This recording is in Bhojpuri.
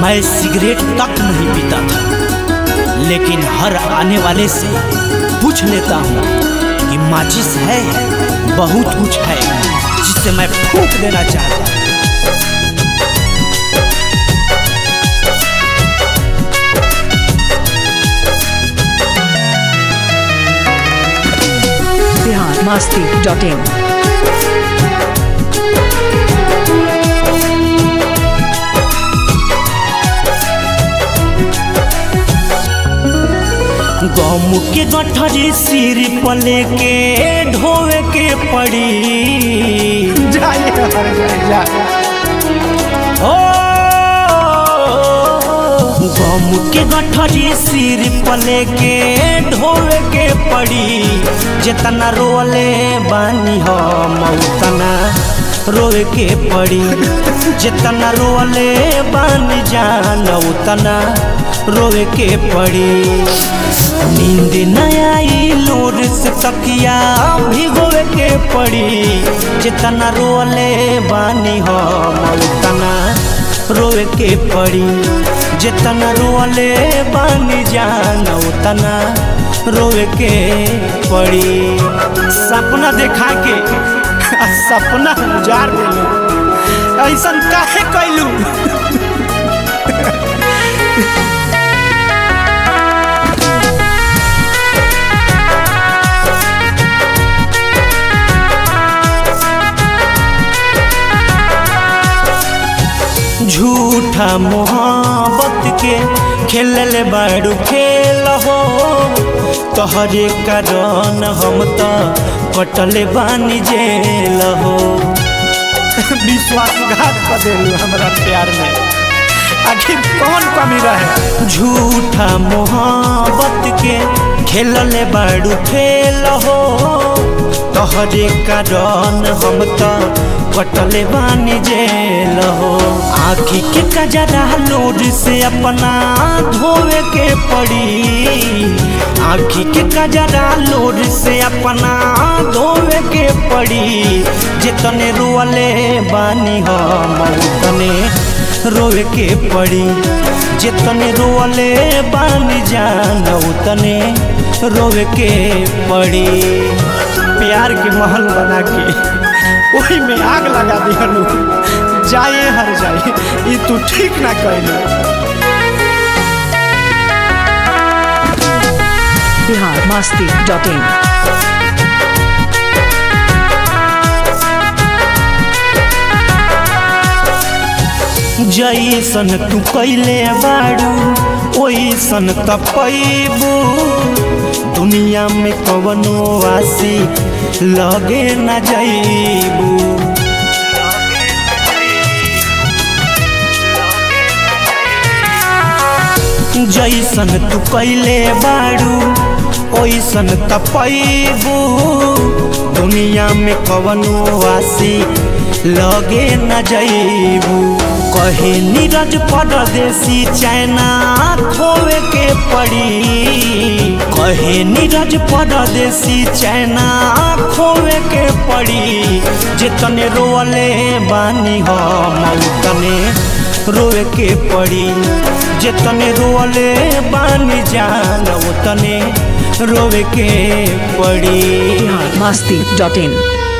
मैं सिगरेट तक नहीं पीता था लेकिन हर आने वाले से पूछ लेता हूँ कि माचिस है बहुत कुछ है जिसे मैं फूक देना चाहता हूँ बिहार मस्ती डॉट इन गम के गठरी सिर पले के ढोवे के पड़ी जाइए हर जाइए ओ गम के गठरी सिर पले के ढोवे के पड़ी जितना रोले बानी हम उतना रोवे के पड़ी जितना रोले बानी जान उतना रोवे के पड़ी नींद न आई लोर से तकिया भिगोवे के पड़ी जितना रोले बानी हम उतना रोवे के पड़ी जितना रोले बानी जान उतना रोवे के पड़ी सपना देखा के आ सपना उजार देलू ऐसा काहे कैलू झूठा मोहब्बत के खेलल बड़ू खेल हो तोहरे कारण हम तो कटले बानी जेल हो विश्वासघात कर देलू हमरा प्यार में आखिर कौन कमी रहे झूठा मोहब्बत के खेलल बड़ू खेल हो तोहरे कारण हम तो कटले बानी जेल हो आखी के कजरा लोड से अपना धोवे के पड़ी आखी के कजरा लोड से अपना धोवे के पड़ी जितने रोले बानी हम उतने रोवे के पड़ी जितने रोले बानी जान उतने रोवे के पड़ी प्यार के महल बना के वही में आग लगा दिहलू जाए हर जाए ये तू ठीक ना कहलू बिहार मस्ती डॉट इन जैसन तू कैले बाड़ू ओइसन त पैबू दुनिया में कवनो आसी लगे न जैबू जैसन तू कैले बाड़ू ओइसन त पैबू दुनिया में कवनो आसी लगे न जैबू कहे नीरज परदेसी चैना खोवे के पड़ी कहे नीरज परदेसी चैना खोवे के पड़ी जितने रोले बानी हम उतने रोवे के पड़ी जितने रोले बानी जान उतने रोवे के पड़ी बिहार मस्ती डॉट इन